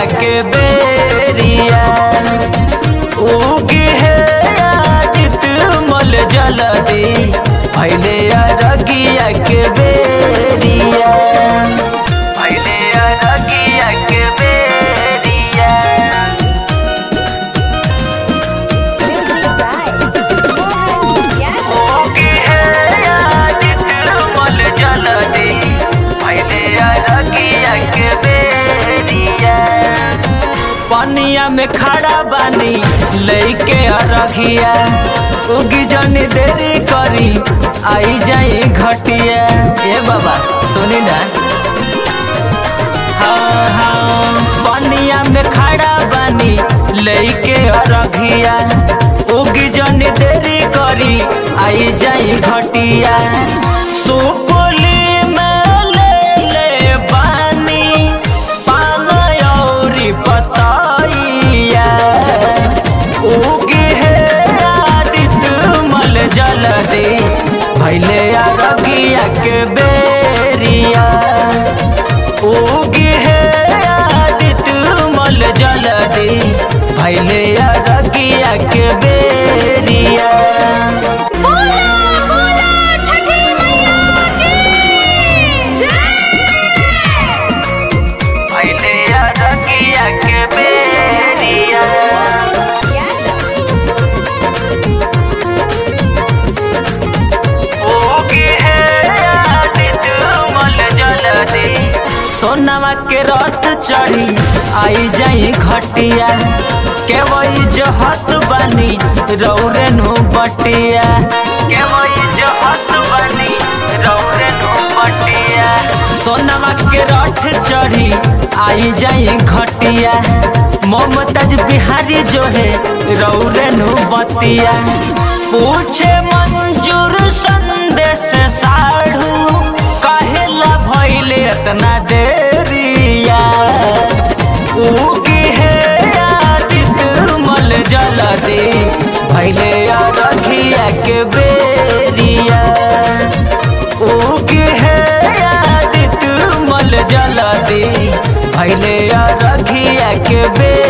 के बेरिया उगे है आदित मल जलदी भैले अरगिया के बेरिया भैले अरगिया के बेरिया Music by Mohan Yadav. उगे है आदित मल जलदी भैले अरगिया के बेरिया पनिया में खड़ा बानी लइके अरघिया उगी जनी देरी करी आई जाई घटिया ए बाबा सुनी ना हाँ हाँ पनिया में खड़ा बानी लइके अरघिया उगी जनी देरी करी आई जाई घटिया सुपुली में ले ले बानी पान औरी पतैया उगी है आदित मल जल दे भैले अरगिया के बेरिया उगी है आदित मल जल दे भैले अरगिया के बेरिया बोला बोला छठी मैया की जय भैले अरगिया के बेरिया ओगे है आदित मल जलदी सोनवा के रथ चढ़ी आई जाई घटिया के वही जहत बनी रौरे नु बटिया के वही जहत बनी रौरे नु बटिया सोनवा के रथ चढ़ी आई जाई घटिया ममताज बिहारी जो है रौरे नु बतिया पूछे मंजूर संदेश साढ़ू कहेला भइले इतना देरिया उगी है आदित मल जल दे भइले अरघिया के बेरिया उगी है आदित मल जल दे भइले अरघिया के बेरिया